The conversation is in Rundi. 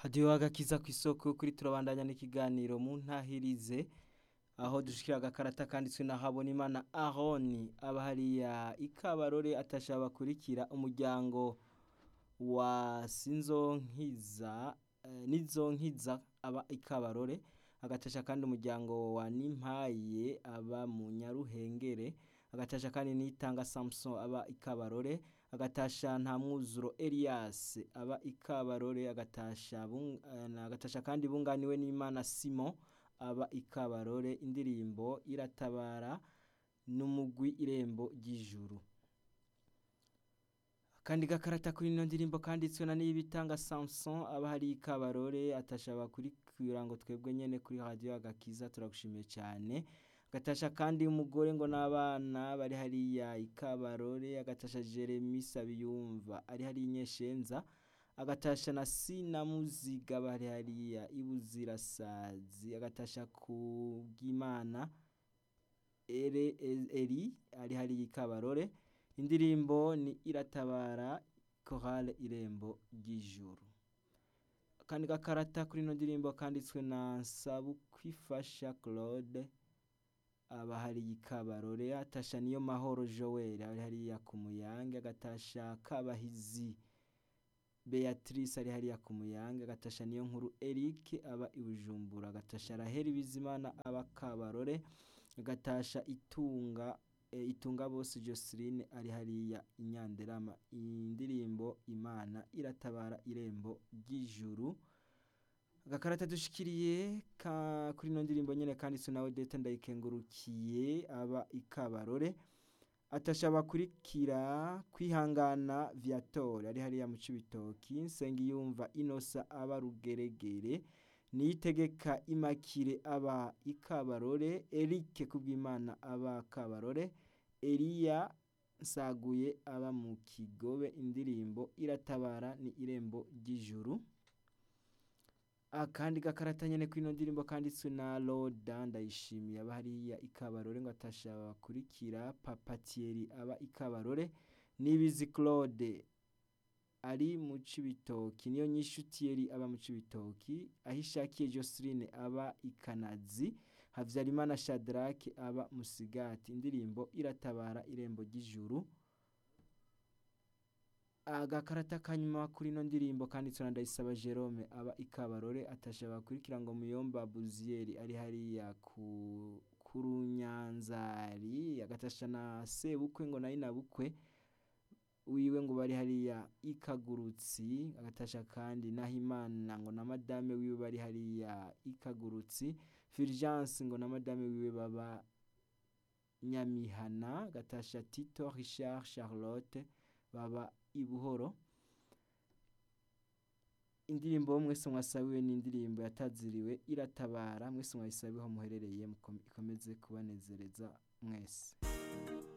hadiyo agakiza ku isoko kuri turabandanya n'ikiganiro mu ntahirize aho dushikira agakarata kanditswe na Habonimana Aroni aba hariya ikabarore atasha bakurikira umuryango wa Sinzonkiza eh, Nizonkiza aba ikabarore agatasha kandi umuryango wa Nimpaye aba mu Nyaruhengere agatasha kandi nitanga Samson aba ikabarore agatasha nta mwuzuro Elias aba ikabarore agatasha bung, uh, agatasha kandi bunganiwe n'Imana Simon aba ikabarore indirimbo iratabara n'umugwi irembo ry'ijuru kandi gakarata kuri ino ndirimbo kanditswe na nibitanga Samson aba hari ikabarore atashaba kuri ngo twebwe nyene kuri radio agakiza turagushimiye cyane agatasha kandi umugore ngo n'abana bari hariya ikabarore agatasha Jeremy Sabiyumva ari hari inyeshenza agatasha na Sina Muziga bari hariya ibuzirasazi agatasha ku bw'Imana ere eri ari hari ikabarore indirimbo ni iratabara chorale irembo ry'ijuru kandi gakarata kuri ino ndirimbo kanditswe na Sabukwifasha Claude aba hari ikabarore atasha niyo mahoro Joel ari hariya ku muyange agatasha kabahizi Beatrice ari hariya ku muyange agatasha niyo nkuru Eric aba ibujumbura agatasha Raheli Bizimana aba kabarore agatasha itunga e, itunga bose Joseline ari hariya inyanderama indirimbo Imana iratabara irembo ry'ijuru agakarata dushikiriye ka kuri no ndirimbo nyene kandi nawe dete ndayikengurukiye aba ikabarore atasha bakurikira kwihangana Viator ari hariya mu cibitoki nsengi yumva inosa aba rugeregere niyitegeka imakire aba ikabarore Eric kubwimana aba kabarore Elia nsaguye aba mu kigobe indirimbo iratabara ni irembo ry'ijuru akandi gakarata nyene kwino ndirimbo kanditswe na Loda ndayishimiye aba hariya ikabarore ngo atasha bakurikira Papa Thierry aba ikabarore nibizi Claude ari mu cibitoki niyo nyishu Thierry aba mu cibitoki ahishakiye Joseline aba ikanazi Havyarimana Shadrack aba musigati indirimbo iratabara irembo ry'ijuru agakarata kanyuma kuri ino ndirimbo kanditswe na Ndayisaba Jerome aba ikabarore atasha bakurikira ngo muyomba Buzieri ari hariya ku kurunyanzari agatasha na sebukwe ngo nayi nabukwe wiwe ngo bari hariya ikagurutsi agatasha kandi nahimana ngo na madame wiwe bari hariya ikagurutsi Fulgence ngo na madame wiwe baba Nyamihana gatasha Tito Richard Charlotte baba ibuhoro indirimbo mwese mwasabiwe n'indirimbo yataziriwe iratabara mwese mwayisabiho muherereye ikomeze kubanezereza mwese